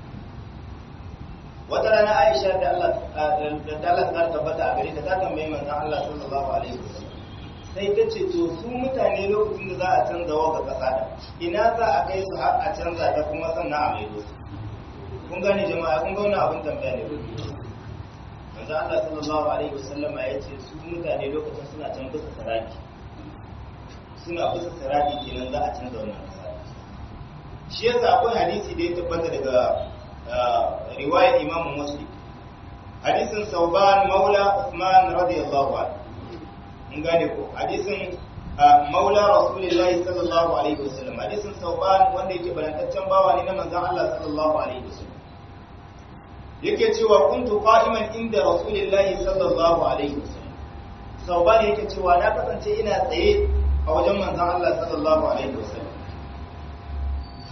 wata rana Aisha da Allah da Allah ta tabbata a gare ta ta tambayi manzon Allah sallallahu alaihi wasallam sai ta ce to su mutane lokacin da za a canza wa ga ƙasa da ina za a kai su har a canza ta kuma sannan a maido su kun gane jama'a kun ga wani abin tambaya ne manzo Allah sallallahu alaihi wasallama ya ce su mutane lokacin suna can bisa saraki suna bisa saraki kenan za a canza wannan ƙasa shi yasa akwai hadisi da ya tabbata daga riwayar Imam Muslim hadisin Sauban Maula Uthman radiyallahu anhu mun gane ko hadisin maula rasulullahi sallallahu alaihi wasallam hadisin sauban wanda yake barantaccen bawa ne na manzon Allah sallallahu alaihi wasallam yake cewa kuntu qa'iman inda rasulullahi sallallahu alaihi wasallam sauban yake cewa na kasance ina tsaye a wajen manzon Allah sallallahu alaihi wasallam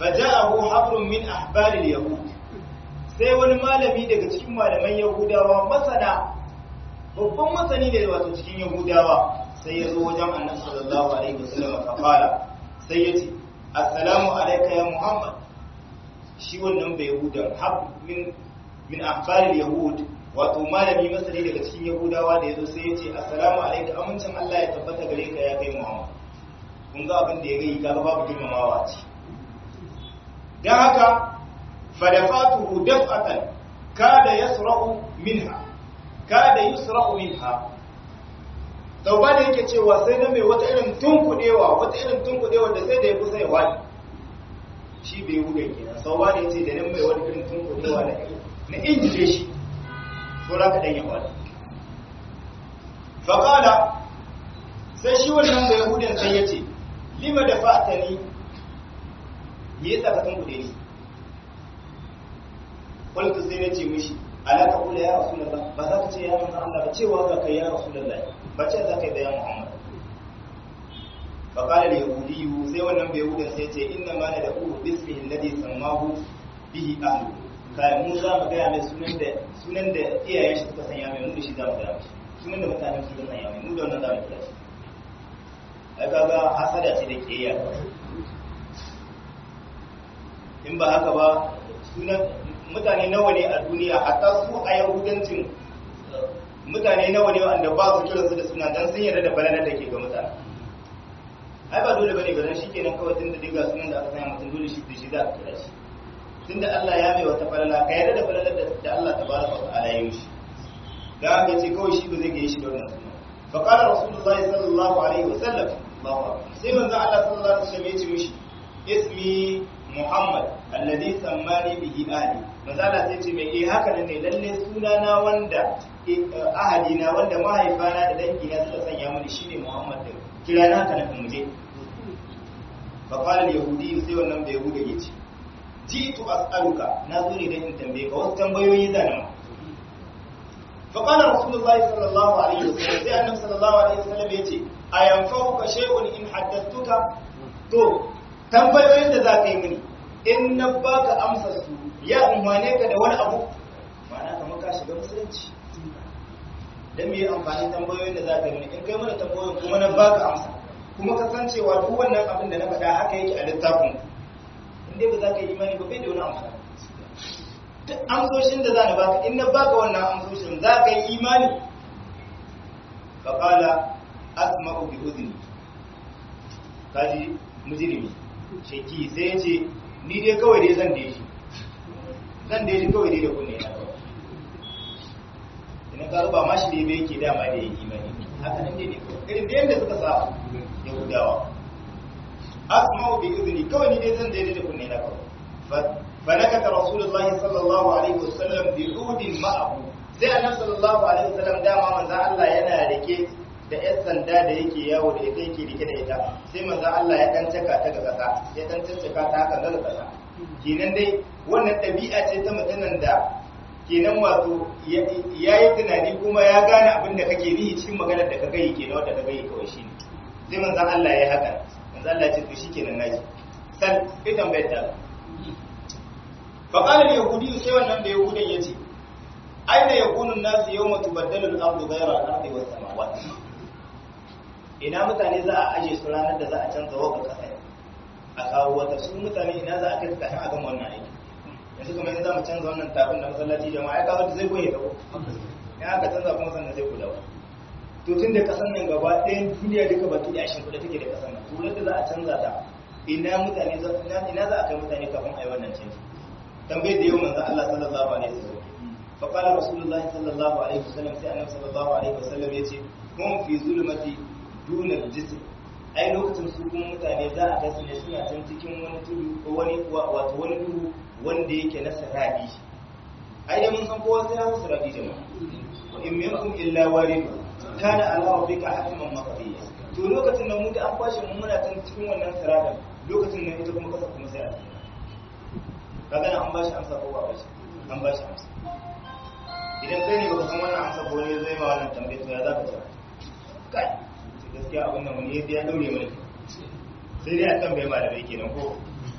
faja'ahu habrun min ahbaril yahud sai wani malami daga cikin malaman yahudawa masana babban masani ne wato cikin yahudawa sai ya zo wajen annabi sallallahu alaihi wasallam fa fara sai ya ce assalamu alayka ya muhammad shi wannan bai yahuda hab min min ahbaril yahud wato malami masani daga cikin yahudawa da yazo sai ya ce assalamu alayka amincin Allah ya tabbata gare ka ya kai muhammad kun ga abin da ya gai kaga babu girmamawa ce dan haka fadafatuhu daf'atan kada yasra'u minha kada yusra'u minha tauba da yake cewa sai na mai wata irin tunkudewa wata irin tunkudewa da sai da ya kusa ya wani shi bai hude kenan tauba da yace da nan mai wata irin tunkudewa na na injile shi so ra ka dan ya wani fa qala sai shi wannan bai hudin sai yace lima da fatani me yasa ka tunkude ni qultu sai nace mishi ala ka kula ya rasulullah ba za ka ce ya manzo Allah ba cewa za ka ya rasulullah ba ce za ka yi da ya muhammad fa qala al yahudi sai wannan bai yahudan sai ce inna ma la da'u bismihi alladhi sammahu bihi ahlu kai mu za mu ga mai sunan da sunan da iyayen shi suka sanya mai mu da shi za mu ga shi sunan da mutanen su suka sanya mai mu da wannan za mu kira shi ai kaga hasada ce da kiyaya in ba haka ba sunan mutane nawa ne a duniya hatta su a yahudancin mutane nawa ne wanda ba su kiran su da suna dan sun yarda da balanar da ke ga mutane ai ba dole bane garan shi kenan kawai tunda diga sunan da aka sanya mutum dole shi da shi za a kira shi tunda Allah ya mai wata falala ka yarda da falalar da Allah tabaraka wa ta'ala ya yi shi da haka ce kawai shi ba zai gaye shi da wannan sunan fa qala rasulullahi sallallahu alaihi wasallam Allahu akbar sai manzo Allah sallallahu alaihi wasallam ya ce mishi ismi Muhammad alladhi sammani bihi ahli manzala sai ce mai eh haka ne lalle sunana wanda ahadina wanda mahaifana da dangina suka sanya mini shine Muhammad din kira na haka na muje fa qala al-yahudi sai wannan bai yahuda yace jitu as'aluka na zo ne dan in tambaye ka wasu tambayoyi zanan fa qala rasulullahi sallallahu alaihi wasallam sai annabi sallallahu alaihi wasallam yace ayanfa'uka shay'un in haddathtuka to tambayoyin da za ka yi mini in na baka amsa su ya umarne ka da wani abu ma'ana kamar ka shiga musulunci don me amfani tambayoyin da za ka yi mini in kai mana tambayoyin kuma na baka amsa kuma ka san cewa duk wannan abin da na faɗa haka yake a littafin in dai ba za ka yi imani ba bai da wani amfani duk amsoshin da za na baka in na baka wannan amsoshin za ka yi imani faƙala asma'u bi udhni kaji mujrimi sheki sai ya ce ni dai kawai dai zan dai shi zan dai shi kawai dai da kunne na kawai ina ka ba ma shi dai bai yake dama da yake imani haka nan dai ne kawai irin da yadda suka sa yahudawa asma'u bi izni kawai ni dai zan dai da kunne na kawai fa nakata rasulullahi sallallahu alaihi wasallam bi udin ma'ahu sai annabi sallallahu alaihi wasallam dama manzo Allah yana rike da yan sanda da yake yawo da ita yake rike da ita sai manzo Allah ya dan caka ta ga kasa ya dan caka ta haka ga kasa kenan dai wannan dabi'a ce ta mutanen da kenan wato ya yi tunani kuma ya gane abin da kake nihi cikin maganar da ka gayi kenan wanda ka gayi kawai shine sai manzo Allah ya haka manzo Allah ya ce to shikenan naji san ita tambayar ta fa qala al-yahudi sai wannan da yahudan yace aina yakunu an-nasu yawma tubaddalu al-ardu ghayra al-ardi was samawati ina mutane za a aje su ranar da za a canza wa kasa a kawo wata su mutane ina za a kai kafin a gama wannan aiki yanzu kamar yanzu za mu canza wannan tafin da masallaci jama'a ya kawo da zai goye dawo ya aka canza kuma sannan zai kula to tun da kasan nan gaba ɗayan duniya duka baki da ashin kuɗa take da kasan nan to da za a canza ta ina mutane ina za a kai mutane kafin a yi wannan canji tambayar da yau manzo Allah sallallahu alaihi wasallam fa qala rasulullahi sallallahu alaihi wasallam sai annabi sallallahu alaihi wasallam yace hum fi zulmati dunar jism ai lokacin su kuma mutane za a kai ne suna can cikin wani tudu ko wani wato wani duhu wanda yake na sarabi ai da mun san kowa sai ya musu rabi jama'a wa in minkum illa warid kana ala rabbika hatman maqdiya to lokacin da mu da an kwashe mu muna can cikin wannan sarabin lokacin nan ita kuma kasa kuma sai a kaga nan an bashi amsa ko ba bashi an bashi amsa idan kai ne baka san wannan amsa ko ne zai ma wannan tambaye to ya zaka ce kai gaskiya abin nan wani yadda ya daure mana sai dai a kan bai malamai kenan ko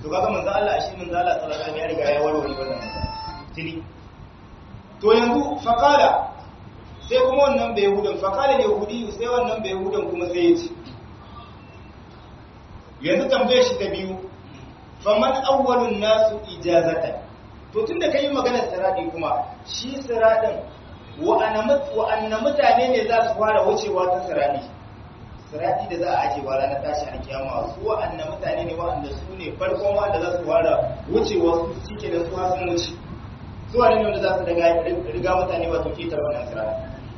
to kaga manzo Allah shi manzo Allah sallallahu alaihi wasallam ya riga ya warware wannan tili to yanzu faqala sai kuma wannan bai yahudan faqala yahudi sai wannan bai yahudan kuma sai ya ce yanzu tambaye shi ta biyu faman awwalun nasu ijazatan to tunda kai magana siradi kuma shi siradin wa'anna mutane ne za su fara wucewa ta siradi siradi da za a aje wa ranar tashi a kiyama su wa'anna mutane ne wa'anda su ne farkon wanda za su fara wucewa su cike da su hasan wuce su wani ne wanda za su riga mutane wato ketar wannan siradi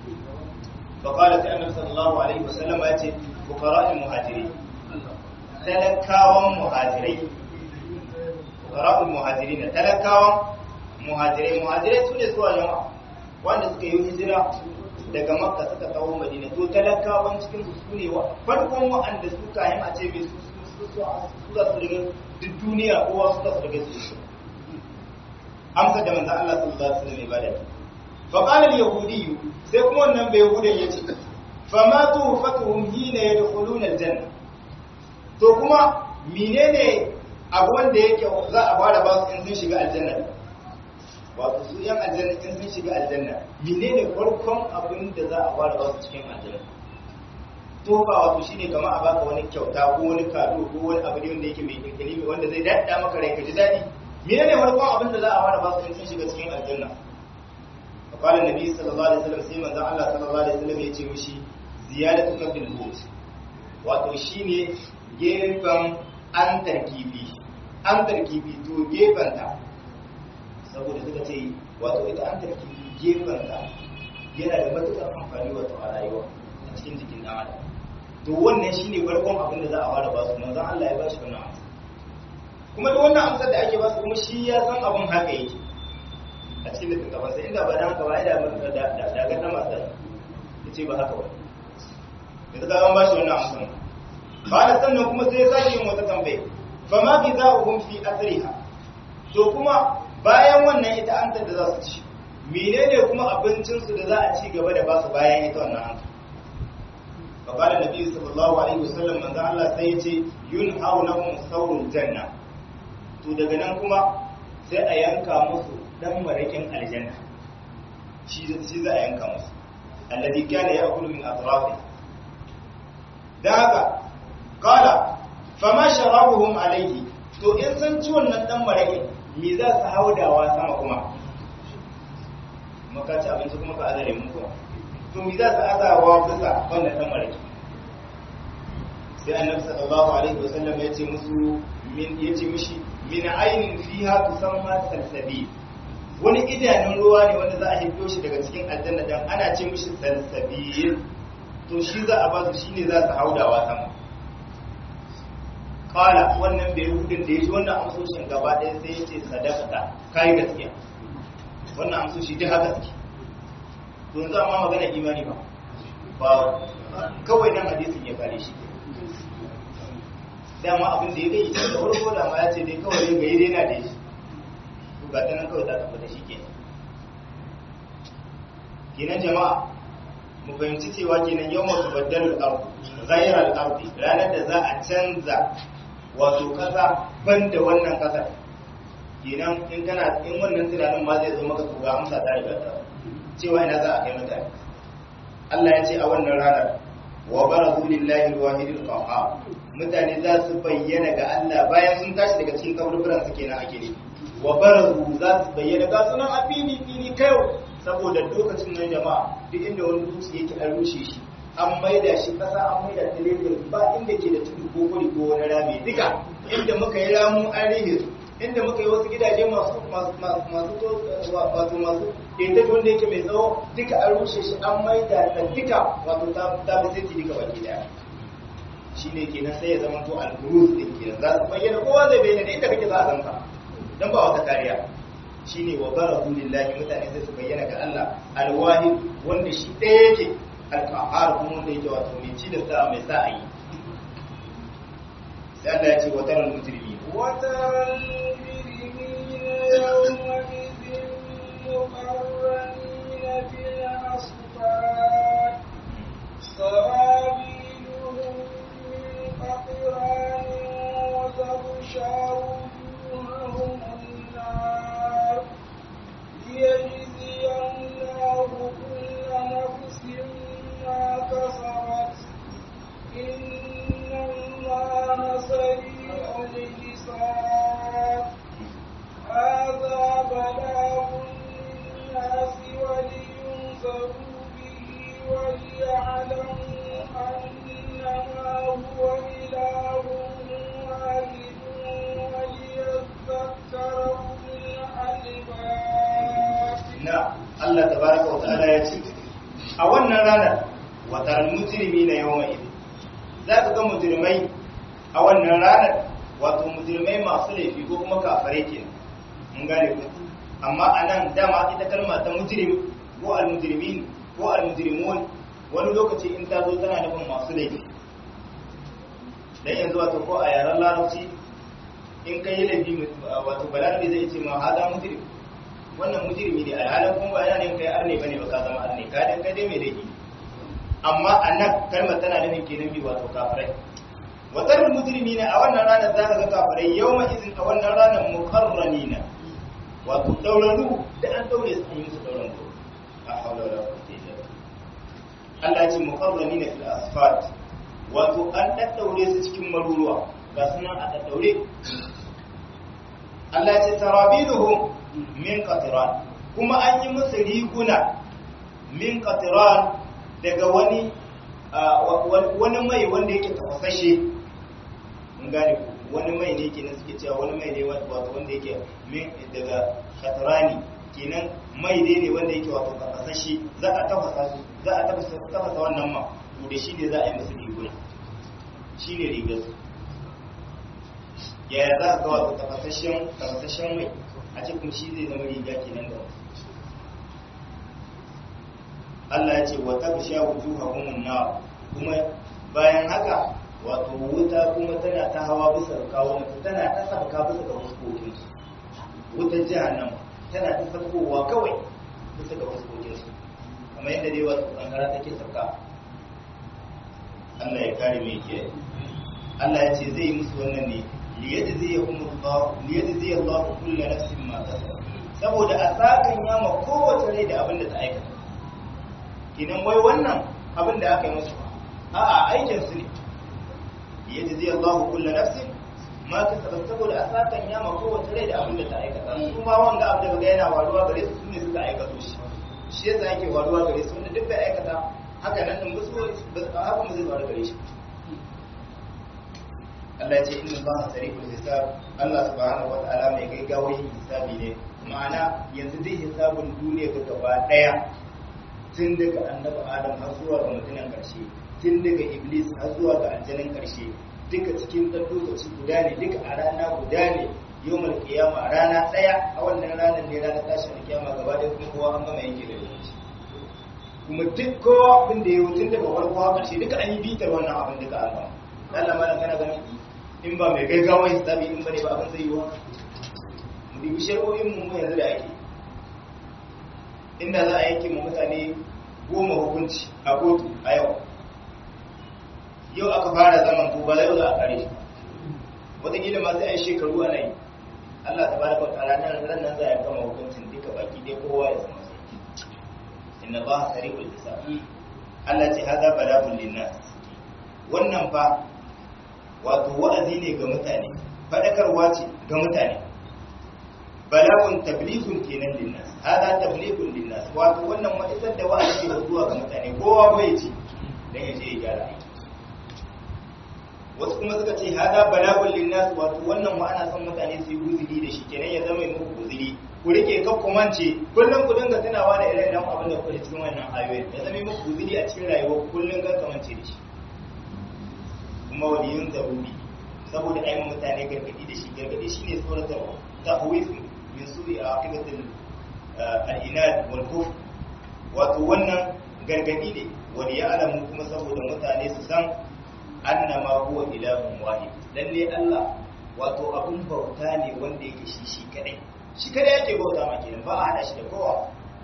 فقال النبي صلى الله عليه وسلم يأتي فقراء المهاجرين talakawan muhajirai fuqara'ul muhajirin talakawan muhajirai muhajirai sune su jama'a wanda suka yi hijira daga makka suka kawo madina to talakawan cikin su sune wa farkon wa'anda su kayan a ce mai su su su su za su riga duk duniya kowa su za su riga su amsa da manzo Allah sallallahu alaihi wasallam ibada fa qala al-yahudi sai kuma wannan bai yahudan yace fa ma tuhfatuhum hina yadkhuluna al-janna to kuma menene abu wanda yake za a fara ba su in sun shiga aljanna wato su yan aljanna in sun shiga aljanna menene farkon abin da za a fara ba su cikin aljanna to ba wato shine kamar a baka wani kyauta ko wani kado ko wani abu ne wanda yake mai kirkiri wanda zai dadda maka rai ka ji dadi menene farkon abin da za a fara ba su in sun shiga cikin aljanna qala nabi sallallahu alaihi wasallam sai manzo Allah sallallahu alaihi wasallam ya ce mishi ziyadatu kafil hut wato shine gefen an tarkibi an tarkibi to gefenta saboda suka ce wato ita an tarkibi gefenta yana da matuƙar amfani wato a rayuwa a cikin jikin ɗan adam to wannan shine farkon abin da za a fara ba su manzon Allah ya ba shi wannan amsa kuma da wannan amsar da ake ba su kuma shi ya san abin haka yake a cikin littattafan sai inda ba da haka ba ya da da da ga ta masu ya ce ba haka ba yanzu ka an ba shi wannan amsar ba da sannan kuma sai ya sake yin wata tambaye fa ma bi za'uhum fi asriha to kuma bayan wannan ita an da za su ci menene kuma abincin su da za a ci gaba da ba su bayan ita wannan an fa qala nabi sallallahu alaihi wasallam manzo Allah sai ya ce yunhawnahum sawrul janna to daga nan kuma sai a yanka musu dan marakin aljanna shi shi za a yanka musu alladhi kana ya'kulu min atrafi da haka kala fama sharabuhum alaihi to in san ci wannan dan maraƙi me za su haudawa sama kuma maka ci abinci kuma ka azare mu kuma to me za su azawa bisa wannan dan maraƙi sai annabi sallallahu alaihi wasallam ya ce musu min ya ce mishi min ainin fiha tusamma salsabi wani idanun ruwa ne wanda za a hito shi daga cikin aljanna dan ana ce mishi salsabil to shi za a ba su shine za su haudawa sama kala wannan bai hudun da ya ji wannan amsoshin gaba ɗaya sai ya ce sadakata kayi gaskiya wannan amsoshi duk haka suke to yanzu amma magana imani ba ba kawai nan hadisin ya kare shi dama abin da ya gai da farko da ma ya ce dai kawai ga yi daina da shi to ga nan kawai za ka fita shi ke kenan jama'a mu fahimci cewa kenan yau masu baddalul ardu ghayral ardi ranar da za a canza wato kasa banda wannan kasar kenan in kana in wannan tunanin ma zai zo maka to ga amsa ta riga ta cewa ina za a kai mutane Allah ya ce a wannan ranar wa barazu lillahi alwahidil qahhar mutane za su bayyana ga Allah bayan sun tashi daga cikin kaburburan su kenan ake ne wa barazu za su bayyana ga sunan a fili fili kai saboda lokacin nan jama'a duk inda wani dutse yake an rushe shi an maida shi kasa an maida ta lebur ba inda ke da tudu ko kuri ko wani rami duka inda muka yi ramu an rihe su inda muka yi wasu gidaje masu masu wato masu inda wanda yake mai tsawo duka an rushe shi an maida ta duka wato ta bi sai duka baki daya shi ne kenan sai ya zama to al-buruz din kenan za su bayyana kowa zai bayyana da inda kake za a zanka dan ba wata kariya shine wa barazu lillahi mutane sai su bayyana ga Allah al-wahid wanda shi ɗaya yake al-qahhar kuma wanda yake wato mai ci da sa mai sa ayi sai Allah ya ce wa taral mujrimin وترى المجرمين يومئذ مقرنين في الأصفاد سرابيلهم من قطران وتغشى ta'ala ya ce a wannan ranar watar mujrimi na yawan idin za ka ga mujrimai a wannan ranar wato mujrimai masu laifi ko kuma kafare ke mun gane ku amma a nan dama ita kalma ta mujrim ko al-mujrimin ko al-mujrimun wani lokaci in ta zo tana nufin masu laifi dan yanzu wato ko a yaren larabci in kai laifi wato balarabe zai ce ma hada mujrim wannan mujrimi ne alhalin kuma ba yana ne kai arne bane ba ka zama arne ka dan kai dai mai laifi amma annan kalmar tana nufin kenan bi wato kafirai watar mujrimi ne a wannan ranar za ka ga kafirai yawma izin a wannan ranar mukarranina wato dauraru da an daure su an yi musu dauran ko a haula wala quwwata illa billah Allah ya ce mukarranina fil asfat wato an daddaure su cikin maruruwa ga sunan a daddaure Allah ya ce tarabiduhum min qatran kuma an yi musu riguna min qatran daga wani wani mai wanda yake tafasashe mun gane wani mai ne kenan suke cewa wani mai ne wato wanda yake min daga qatrani kenan mai ne ne wanda yake wato tafasashe za a tafasa su za a tafasa tafasa wannan ma to da shi ne za a yi musu riguna shi ne rigar su yaya za a ga wato tafasashen tafasashen mai a cikin shi zai zama riga kenan da Allah ya ce wa tabsha wujuhahum nar kuma bayan haka wato wuta kuma tana ta hawa bisa kawo tana ta sabka bisa ga fuskokin su wutar jahannam tana ta sabkowa kawai bisa ga fuskokin su kamar yadda dai wato kankara take sabka Allah ya kare mai kiyaye Allah ya ce zai musu wannan ne liyajziyahum Allah liyajziya Allah kullu nafsin ma kasabat saboda a sakan yama kowace rai da abin da ta aikata kinan wai wannan abin da aka yi musu a'a aikin su ne liyajziya Allah kullu nafsin ma kasabat saboda a sakan yama kowace rai da abin da ta aikata su ma wanga abin da ga yana waruwa gare su sune suka aikata shi shi yasa yake waruwa gare su wanda duk da aikata haka nan din musu haka mu zai faru gare shi Allah ce inna Allah sariqul hisab Allah subhanahu wata'ala mai gaggawa yin hisabi ne ma'ana yanzu dai hisabun duniya ga gaba daya tun daga annabi Adam har zuwa ga mutumin karshe tun daga Iblis har zuwa ga aljanin karshe duka cikin dan lokaci guda ne duka a rana guda ne yawmal qiyama rana daya a wannan ranar ne ranar tashin kiyama gaba daya kuma kowa an gama yanke da lokaci kuma duk kowa abin da ya yi tun daga farko har karshe duka an yi bitar wannan abin duka an gama Allah malam kana ganin in ba mai gaggawa hisabi in bane ba abin zai yi wa mu dubi shari'o'in mu yanzu da ake inda za a yanke mu mutane goma hukunci a kotu a yau yau aka fara zaman ko ba zai za a kare shi wataƙila ma sai a yi shekaru ana yi Allah ta baraka wa ta'ala nan ran nan za a gama hukuncin duka baki dai kowa ya zama sarki inna ba sari'ul hisab Allah ce hada balagul linnas wannan fa wato wa'azi ne ga mutane faɗakarwa ce ga mutane balagun tablighun kenan linnas hada tablighun linnas wato wannan wa'izar da wa'azi ne zuwa ga mutane kowa bai ci dan ya je ya gyara aiki wasu kuma suka ce hada balagun linnas wato wannan ma ana son mutane su yi guzuri da shi kenan ya zama muku guzuri ku rike kan ku mance kullum ku dinga tunawa da irin abin da kuke cikin wannan ayoyi ya zama muku guzuri a cikin rayuwa kullum kan kamance da shi kuma waliyun zaruri saboda ai mutane gargadi da shi gargadi shine tsoratarwa tahwif min su'i aqibatil al-inad wal kufr wato wannan gargadi ne wani ya alamu kuma saboda mutane su san annama huwa ilahun wahid lalle Allah wato abun bauta ne wanda yake shi shi kadai shi kadai yake bauta ma kenan ba a hada shi da kowa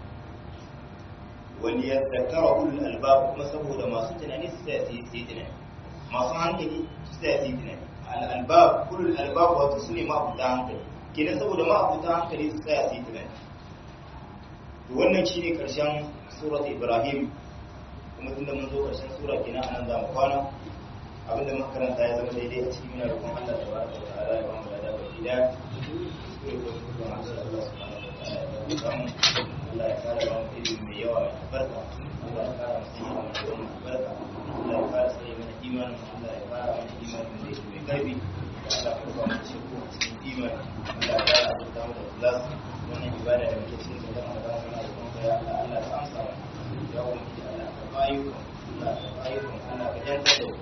wani ya zakara ulul albab kuma saboda masu tunani su sai su yi tunani masu hankali su sai su yi tunani al-albab ulul albab wato su ne ma'abuta hankali kenan saboda ma'abuta hankali su sai su yi tunani to wannan shine karshen surat ibrahim kuma tunda mun zo karshen sura kenan anan za mu kwana abinda muka karanta ya zama daidai a cikin muna roƙon Allah da baraka wa ta'ala ya ba mu da baki da kuskure ko kuma Allah subhanahu wa ta'ala ya ba mu Allah ya kare mu ilimi mai yawa mai albarka Allah ya kare mu ilimi mai yawa mai albarka Allah ya kare sai mana imanin Allah ya kare mana imanin da yake mai karfi Allah ya kare mu cikin imani Allah ya kare azurta mu da ikhlas wannan ibada da muke cikin da zama da muna roƙon ka ya Allah Allah ka amsa mana ya ubangiji Allah ka bayu Allah ka bayu Allah ka jantar da